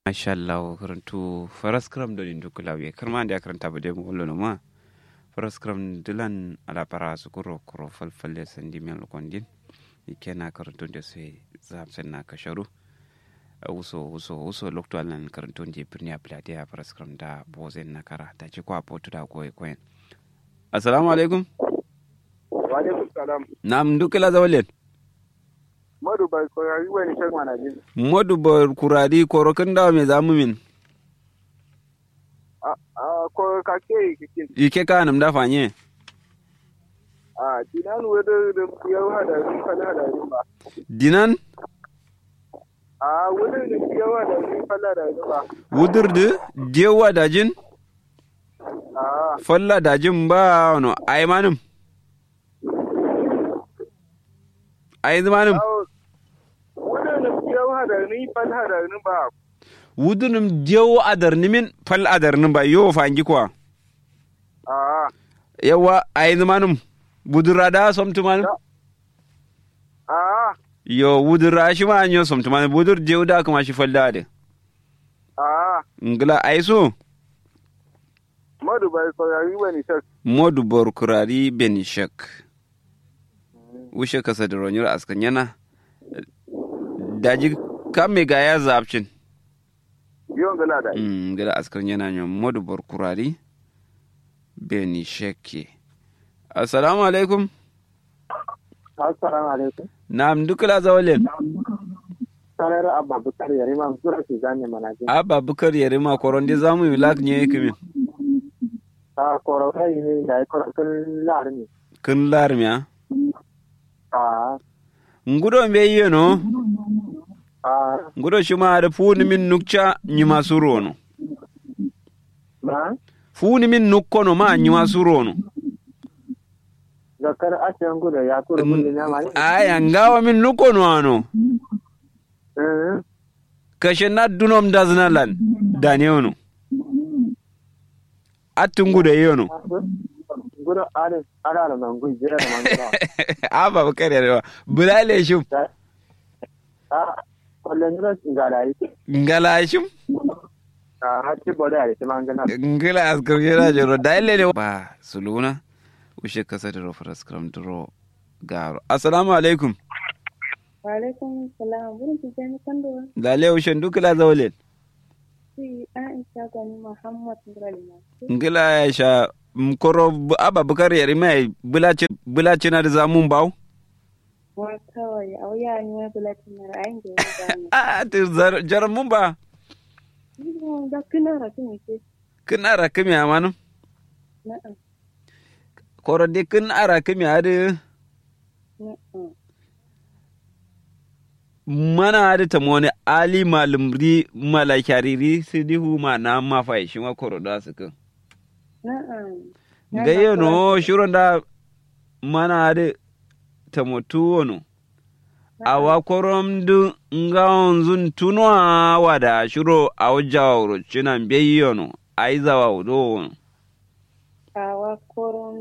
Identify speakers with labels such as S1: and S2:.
S1: masha Allah karantu faras kram do indu kulawe karma da karanta bude mu wallo no ma faras kram dilan ala para su kuro kuro falfalle sandi men lokondin ikena karantu da sai zam sanna kasharu uso uso uso lokto alan karantu je birni a plate a faras kram da bozen na kara ta ci kwa potu da koy koyen assalamu alaikum
S2: wa alaikum salam
S1: nam dukala zawlen
S2: madu bai koyari wani shan mana jin
S1: modu bor kuradi korokin da me zamu min
S2: a a ko ka ke kikin
S1: ike ka nam da fanye
S2: a dinan wada da yau hada ni fala hada ni ba
S1: dinan
S2: a wada da yau hada ni fala hada ni ba
S1: wudurdu dewa dajin
S2: a
S1: falla dajin ba no ai manum ai manum
S2: wada da yau hada ni fala hada ni ba
S1: wudunum dewa adar nimin fal adar nim ba yo fangi kwa
S2: a
S1: yawa ai manum budurada somtu manum
S2: a
S1: yo wudura shi ma anyo somtu manum budur dewa da kuma shi falla de
S2: a
S1: ngla ai so
S2: madu bai koyari wani shan
S1: modu bor kurari benishek wushe kasa da ronyar askan yana daji kame ga ya zabcin
S2: yawan gala da
S1: Mm, gada askan yana nyon modu bor kurari benishek assalamu alaikum
S3: assalamu alaikum
S1: nam dukala zawalen
S3: sanar abba bukar yare ma sura ki zane mana jin
S1: abba bukar yare ma koronde zamu yi lak nye kimin
S3: a koro kai ne da ya koro kun lar ne
S1: kin larmiya
S3: a
S1: ngudo mbe yeno
S3: a
S1: ngudo shima da funi min nukcha nyima surono
S3: ma
S1: funi min nukkono ma nyima surono
S3: zakar asiyan gudu ya kuro gudu na ma
S1: aya ngawa min nukkono ano
S3: eh
S1: kashe na dunom daznalan daniono attungude yono
S3: gudu are ara da mangu jira da mangu
S1: aba bakare rewa bulale shum
S3: a kullun jira ngala yi
S1: ngala shum
S3: a hatti boda ya ta mangana
S1: ngala askar jira joro daile ne ba suluna ushe kasa da rofar skram dro garo assalamu alaikum
S4: Waalaikum salam. Burin tijani kando
S1: dale ushe dukla zawlen
S4: si Aisha gani Muhammad Nuralima.
S1: ngala ya sha mkoro bu- aba bakare yari mai bulace bulace na da zamun bawo
S4: Wa kawai a wuya ni wai bulatin na ra'ayin da ya gani.
S1: a ta zar- jar mun ba
S4: Ina da kina rakin ke.
S1: kin ara kimi amanu
S4: Na'am.
S1: koro de kin ara kimi ade
S4: Na'am.
S1: mana ade tamone ali malumri malakariri sidihu ma na mafai shi ma koro da su kan
S4: Na'am.
S1: gaye no shiro da mana ade tamotu wono awa korom du nga onzun tunwa wada shiro awjawa wuro chinan beyono aizawa udo wono
S4: Awa koron